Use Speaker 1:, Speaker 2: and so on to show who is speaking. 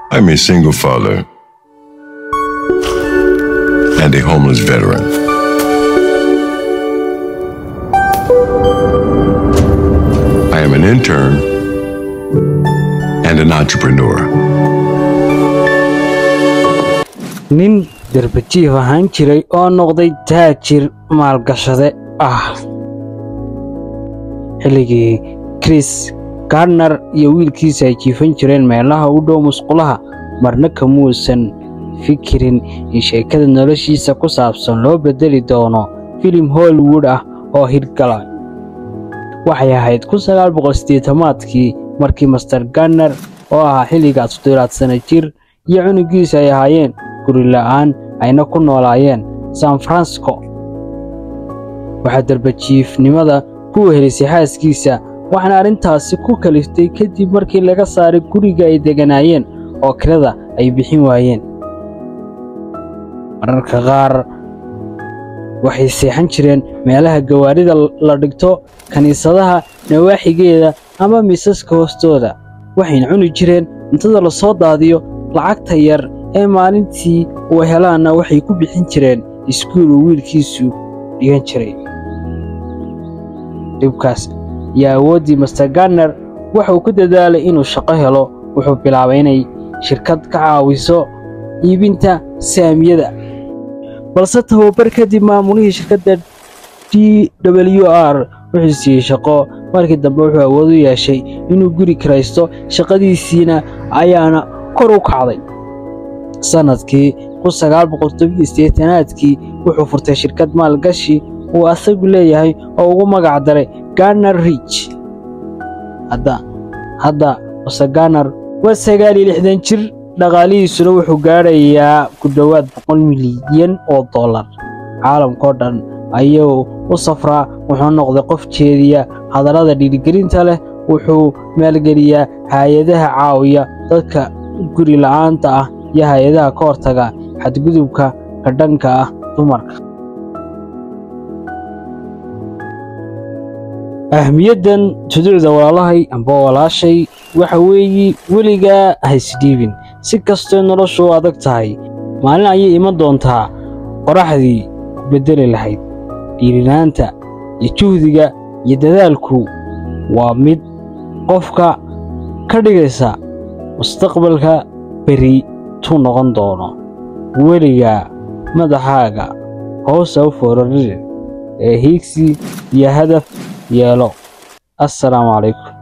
Speaker 1: I'm a single father and a homeless veteran. I am an intern and an entrepreneur.
Speaker 2: nin darbajiif ahaan jiray oo noqday taajir maalgashade ah xilligii chris gardner iyo wiilkiisa ay jiifan jireen meelaha u dhow musqulaha marna kamuusan fikirin in sheekada noloshiisa ku saabsan loo beddeli doono filim hollywood ah oo hirgala waxay ahayd aadkii markii master garner oo ahaa xilligaas toddobaad sana jir iyo cunugiisa ay ahaayeen guri la'aan ayna ku noolaayeen san francisco waxaa darbajiifnimada ku wehelisay xaaskiisa waxaana arrintaasi ku kaliftay kadib markii laga saaray guriga ay degganaayeen oo kirada ay bixin waayeen mararka qaar waxay seexan jireen meelaha gawaarida la dhigto kiniisadaha nawaaxigeeda ama miisaska hoostooda waxayna cuni jireen cuntada la soo daadiyo lacagta yar ee maalintii uu helaanna waxay ku bixin jireen iskuul uu wiilkiisu dhigan jiray dhibkaas iyo awooddii master garner wuxuu ku dadaalay inuu shaqo helo wuxuu bilaabay inay shirkad ka caawiso iibinta saamiyada balse tababar kadib maamulihii shirkadda d w r wuxuu siiyey shaqo markii dambe wuxuu awood u yeeshay inuu guri kiraysto shaqadiisiina ayaana kor u kacday sannadkii aadkii wuxuu furtay shirkad maalgashi uu asagu leeyahay oo ugu magac daray garner rich hadda mase garner waa sagaal iyo lixdan jir dhaqaalihiisuna wuxuu gaadhayaa ku dhowaad boqol milyan oo dollar caalamkao dhan ayuu u safraa wuxuu noqday qof jeediya hadallada dhiirigelinta leh wuxuu maalgeliyaa hay-adaha caawiya dadka guri la'aanta ah iyo hay-adaha ka hortaga xadgudubka ka dhanka ah dumarka ahmiyaddan tuduucda walaalahay amba walaashay waxa weeye weligaa haysdhiibin si kastoo noloshu u adag tahay maalin ayay iman doontaa qoraxdii ku beddeli lahayd dhiirinaanta iyo juhdiga iyo dadaalku waa mid qofka ka dhigaysa mustaqbalka beri tuu noqon doono weligaa madaxaaga hoosa u foorarire ee hiigsi iyo hadaf yeelo assalaamu calaykum